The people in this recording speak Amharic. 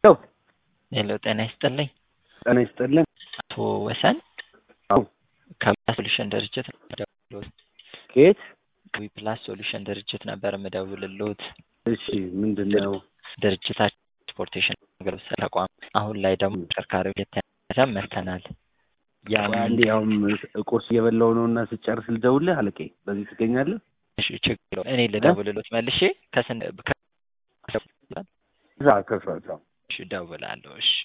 ሄሎ ጤና ይስጥልኝ። ጤና ይስጥልን። አቶ ወሰን አዎ ከዊፕላስ ሶሉሽን ድርጅት ደውሎት ከየት? ዊፕላስ ሶሉሽን ድርጅት ነበር የምደውልልዎት። እሺ ምንድን ነው? ድርጅታችን ትራንስፖርቴሽን አገልግሎት ተቋም አሁን ላይ ደግሞ ተሽከርካሪዎች የተያዘ መርተናል። ያም አንዴ አሁን ቁርስ እየበላሁ ነው እና ስጨርስ ልደውልህ አለቄ። በዚህ ትገኛለህ? እሺ ችግር የለውም። እኔ ልደውልልዎት መልሼ ከስን ከ- እዛ ከስራ እዛ እሺ እደውላለሁ። እሺ